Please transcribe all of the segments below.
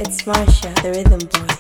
It's Marsha, the rhythm boy.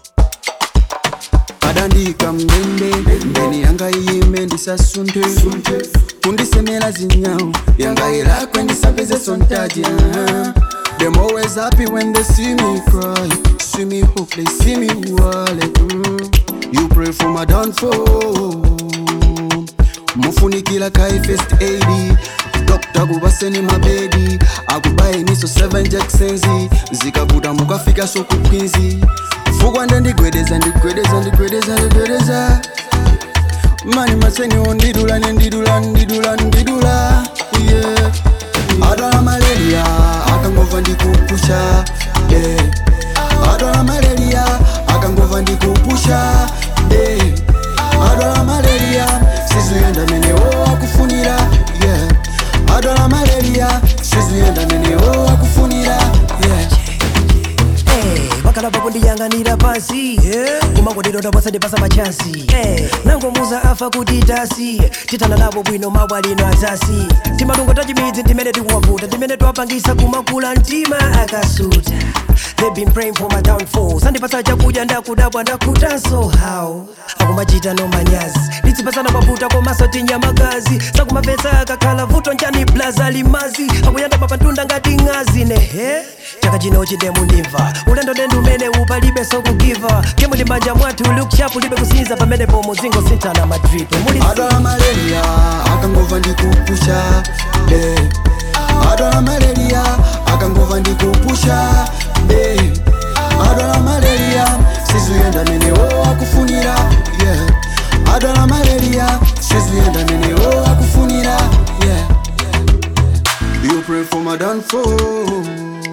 adandika mndende mbeni yanga iyime ndisasunte kundisemela zinyawo yanga ilakwe ndisapeze sontaji uh-huh. Them always happy when they see me cry See me hope, they see me wallet mm. You pray for my downfall mufunikila kai first aid dokta kubaseni mabedi akubaye miso 7 jacksonzi zikavuta mukafika sokupinzi fukwa ndendigwedeza ndigwedeza ndigwedeza ndigwedeza mani masenyo ndidula nendidula ndidula ndidula yeah. adwala malaria akangova ndikupusha yeah. adwala malaria akangova ndikupusha yeah. adwala malaria sizuyenda menewo akufunira yeah. adwala malaria sizuyenda menewo akufunira yeah. Hey, bakala bakundiyang'anira pansi kumakodero pasade pasa machansi hey, nangomuza afa kuti tasi titana nabo bwino mabwalino azasi timalungo tachimidzi ndimene tikuwavuta ndimene twapangisa kumakula mtima akasuta They've been praying for my downfall sandipasa chakudya ndakudabwa ndakutanso how akumachita no manyazi litsipasana mavuta komaso tinyamakazi sakumapesa akakhala vuto njani blaza limazi akuyanda mapantunda ngati ng'azi nehe chaka chino chidemu ndimva ulendo ndendu umene upalibe sokugiva kemu ndi manja mwathu lukshapu libe kusinza pamene pomo zingo sintana madripe muli adwala malaria akangova ndikupusha yeah. adwala malaria akangova ndikupusha yeah. adwala malaria sizuyenda menewo akufunira yeah. adwala malaria sizuyenda menewo akufunira yeah. You pray for my downfall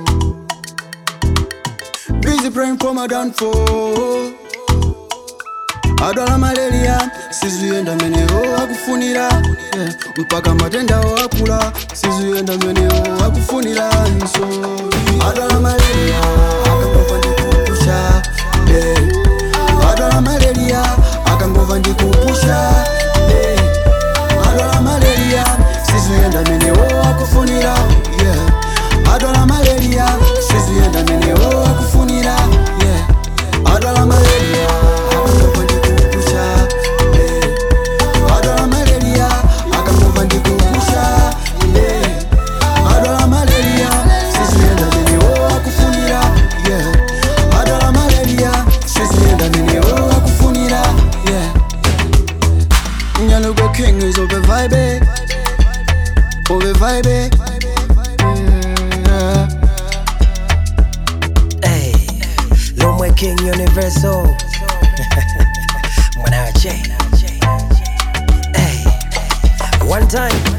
Busy praying for my downfall adwala malaria sizuyenda menewo akufunira yeah. mpaka matendawo akula sizuyenda menewo akufunira nso adwala malaria akangova ndikupusha yeah. adwala malaria akangova ndikupusha yeah. adwala malaria sizuyenda menewo akufunira yeah. adwala malaria sizuyenda menewo akufunira yeah. adwala malaria akangova ndikupusha yeah. adwala malaria akangova ndikupusha yeah. adwala malaria sizuyenda menewo akufunira yeah. adwala malaria sizuyenda menewo akufunira yeah. Nyalugo king is over vibe Over vibe yeah. Hey, Lomwe King Universal. Mwanache. Hey, one time.